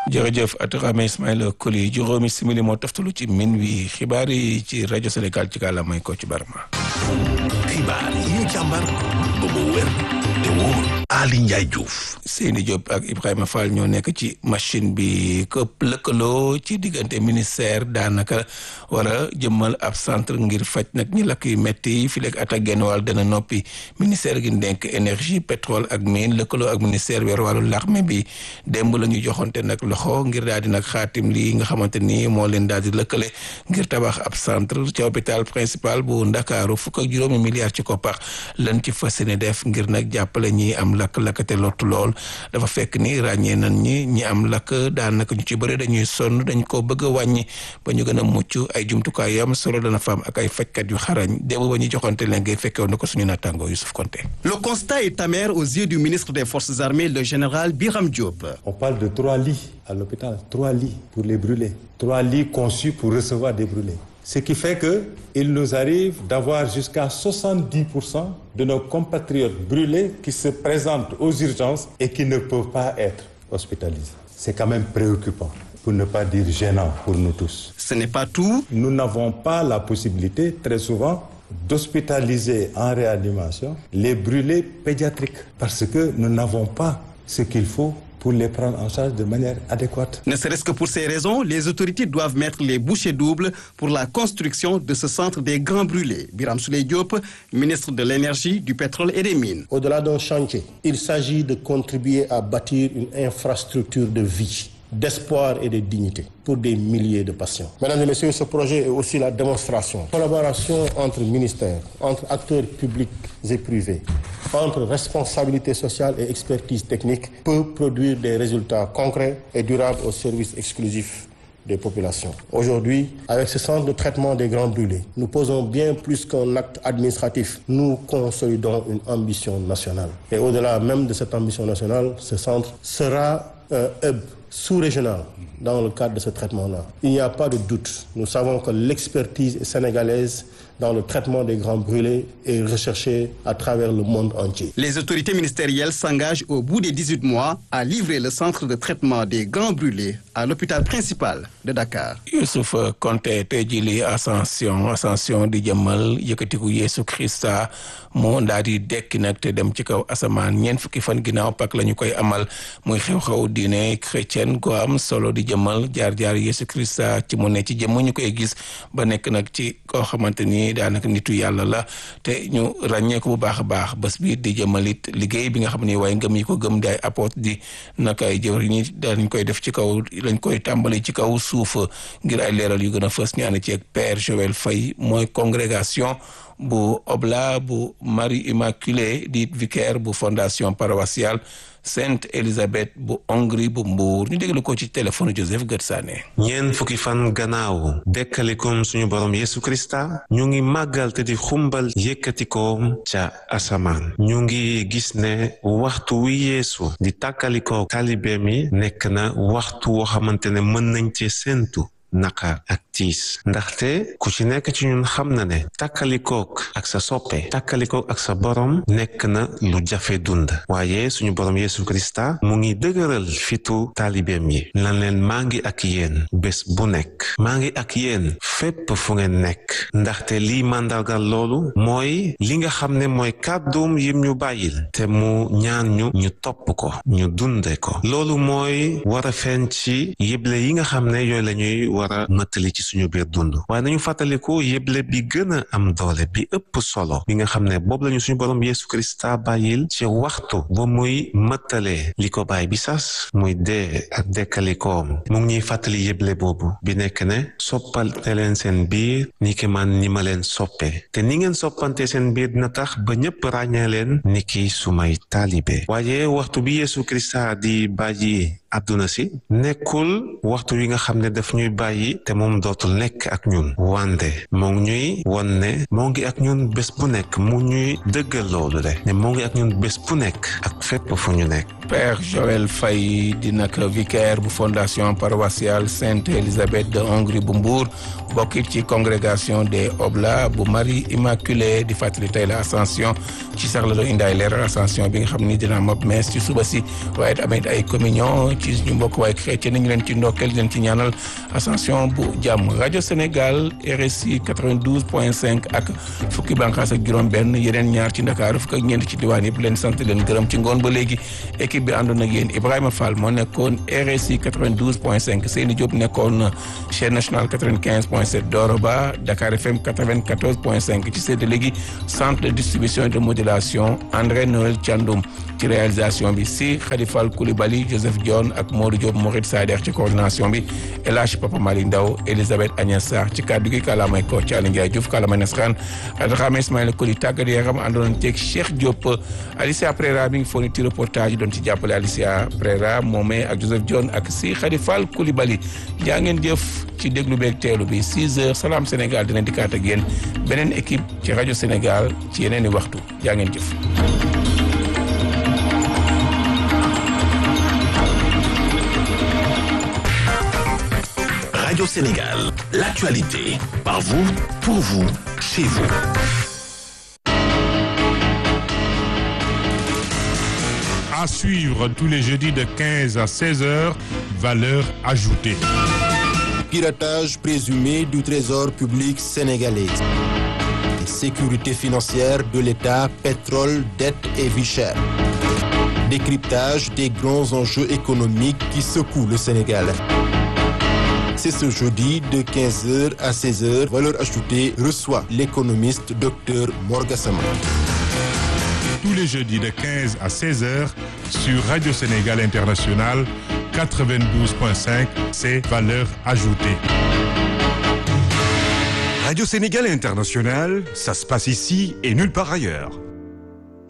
jërëjëf Atrame Ismaïla Koli juróomi simili moo toftalu ci min wi xibaar yi ci rajo Sénégal ci kàllaamay ko ci Barma. xibaar yi ñu càmbar ba mu wér te wóor Ali Ndiaye Diouf. Seyni Diop ak Ibrahima Fall ñoo nekk ci machine bi këpp lëkkaloo ci diggante ministère daanaka war a jëmmal ab centre ngir faj nag ñi lakk yu metti fi lekk at ak genn wàll dana noppi ministère gi denk énergie pétrole ak mine lëkkaloo ak ministère weer wàllu l'armée bi démb la ñu joxonte nag loxo ngir daal di nag xaatim lii nga xamante ni moo leen daal di lëkkale ngir tabax ab centre ci hôpital principal bu Ndakaaru fukk ak juróomi milliards ci koppar lan ci fas yéene def ngir nag jàppale ñi am lakk-lakk te lottu lool dafa fekk ni ràññee nañ ñi ñi am lakk daanaka ñu ci bëri dañuy sonn dañ ko bëgg a wàññi ba ñu gën a mucc ay jumtukaay yam solo dana fa am ak ay fajkat yu xarañ démb ba ñuy joxonte leen ngay fekkewoon na ko suñu naataango Youssouf Konté Le constat est amer aux yeux du ministre des Forces armées, le général Biram Diop. On parle de trois lits à l'hôpital, trois lits pour les brûlés, trois lits conçus pour recevoir des brûlés. Ce qui fait que il nous arrive d'avoir jusqu'à 70% de nos compatriotes brûlés qui se présentent aux urgences et qui ne peuvent pas être hospitalisés. C'est quand même préoccupant, pour ne pas dire gênant pour nous tous. Ce n'est pas tout. Nous n'avons pas la possibilité, très souvent, d'hospitaliser en réanimation les brûlés pédiatriques parce que nous n'avons pas ce qu'il faut pour les prendre en charge de manière adéquate. Ne serait-ce que pour ces raisons, les autorités doivent mettre les bouchées doubles pour la construction de ce centre des grands brûlés. Biram Souley Diop, ministre de l'Énergie, du Pétrole et des Mines. Au-delà d'un chantier, il s'agit de contribuer à bâtir une infrastructure de vie d'espoir et de dignité pour des milliers de patients. Mesdames et messieurs, ce projet est aussi la démonstration. Collaboration entre ministères, entre acteurs publics et privés, entre responsabilité sociale et expertise technique peut produire des résultats concrets et durables au service exclusif des populations. Aujourd'hui, avec ce centre de traitement des grands brûlés, nous posons bien plus qu'un acte administratif. Nous consolidons une ambition nationale. Et au-delà même de cette ambition nationale, ce centre sera un hub sous-régional dans le cadre de ce traitement-là. Il n'y a pas de doute. Nous savons que l'expertise sénégalaise dans le traitement des grands brûlés est recherchée à travers le monde entier. Les autorités ministérielles s'engagent au bout des 18 mois à livrer le centre de traitement des grands brûlés à l'hôpital principal de Dakar. Youssouf Konté tey jii li ascension ascension di jëmmal yëkkatiku Yeesu Krista moo daal di dekki nag te dem ci kaw asamaan ñeent fukki fan ginnaaw pak la ñu koy amal muy xew-xew diine chrétienne gu am solo di jëmmal jaar-jaar Yeesu Krista ci mu ne ci jëmm ñu koy gis ba nekk nag ci koo xamante ni daanaka nitu yàlla la te ñu ràññee ko bu baax a baax bés bi di jëmmalit liggéey bi nga xam ne waaye ngëm yi ko gëm di ay apôtre di naka ay jëwriñ ñi dañ koy def ci kaw lañ koy tàmbali ci kaw suuf ngir ay leeral yu gën a fës ñu ànd ci ak Père Joël Faye mooy congrégation bu oblat bu Marie Immaculée di vicaire bu fondation paroissiale Sainte Élisabeth bu Hongrie bu Mbour ñu déglu ko ci téléphone Joseph Gersané. ñeent fukki fan gannaaw dekkalikom suñu borom Yesu Krista ñu ngi màggal te di xumbal yëkkatikoom ca asamaan ñu ngi gis ne waxtu wi Yeesu di tàkkalikoo taalibeem yi nekk na waxtu woo xamante ne mën nañ ci séentu naqar ak tiis ndaxte ku ci nekk ci ñun xam na ne tàkkalikook ak sa soppe tàkkalikook ak sa borom nekk na lu jafe dund waaye suñu borom Yesu Krista mu ngi dëgëral fitu taalibeem yi lan leen maa ngi ak yéen bés bu nekk maa ngi ak yéen fépp fu ngeen nekk ndaxte lii màndargal loolu mooy li nga xam ne mooy kàdduum yim ñu bàyyil te mu ñaan ñu ñu topp ko ñu dunde ko loolu mooy war a feeñ ci yëble yi nga xam ne yooyu lañuy war a mëttali ci suñu biir dund waaye nañu fàttaliku yëble bi gën a am doole bi ëpp solo bi nga xam ne boobu lañu suñu borom Yesu Krista bàyyil ci waxtu ba muy mëttalee li ko bàyyi bi sas muy dee ak dekkalikoom mu ngi ñuy fàttali yëble boobu bi nekk ne soppante leen seen biir ni ki man ni ma leen soppe te ni ngeen soppante seen biir dina tax ba ñëpp ràññee leen ni ki sumay taalibe waaye waxtu bi Yesu Krista di bàyyi àdduna si nekkul waxtu wi nga xam ne daf ñuy bàyyi te moom dootul nekk ak ñun wande moo ngi ñuy won ne moo ngi ak ñun bés bu nekk mu ñuy dëggal loolu de ne moo ngi ak ñun bés bu nekk ak fépp fu ñu nekk Père Joël Faye di nag vicaire bu fondation paroissiale Sainte Élisabeth de Hongrie bu Mbour bokkit ci congrégation des Oblats bu Marie Immaculée di fàttali tey la ascension ci sax la doon indi ay leeral ascension bi nga xam ni dina am ab messe ci suba si waaye tamit ay communion ci ñu mbokk waaye chrétien ñu leen ci ndokkeel leen ci ñaanal ascension bu jàmm rajo Sénégal RSI 92 point 5 ak fukki bànqaas ak juróom-benn yeneen ñaar ci Ndakaaru fukk ak ñeent ci diwaan yëpp leen sant leen gërëm ci ngoon ba léegi équipe bi àndoon ak yéen Ibrahima Fall moo nekkoon RSI 92 point 5 Seyni Diop nekkoon chaîne nationale 95 point 7 Doro Ba Dakar FM 94 point 5 ci séddale gi centre de distribution et de modulation André Noël Thiandoum ci réalisation bi si Khadifal Koulibaly Joseph Dione ak Modou Diop Mourid Sader ci coordination bi El Hadj Papa Malick Ndaw Elisabeth Agnès Sarr ci kàddu gi kàllaamay ko ci Aliou Ndiaye Diouf kàllaamay Nasran Adrame Ismaïla Koli tàggat yaram àndoon ceeg Cheikh Diop Alicia Prera mi ngi fourni ci reportage doon ci jàppale Alicia Prera moomee ak Joseph Dione ak si Khadifal Koulibaly jaa ngeen jëf ci déglu beeg teelu bi 6 heures Salam Sénégal dina dikkaat ak yéen beneen équipe ci rajo Sénégal ci yeneen i waxtu jaa ngeen jëf. Radio Sénégal, l'actualité, par vous, pour vous, chez vous. À suivre tous les jeudis de 15 à 16 heures, valeur ajoutée. Piratage présumé du trésor public sénégalais. Sécurité financière de l'État, pétrole, dette et vie chère. Décryptage des grands enjeux économiques qui secouent le Sénégal. C'est ce jeudi de 15h à 16h. Valeur ajoutée reçoit l'économiste Dr Morgasama. Tous les jeudis de 15 à 16 heures sur Radio Sénégal International 92.5, c'est valeur ajoutée. Radio Sénégal International, ça se passe ici et nulle part ailleurs.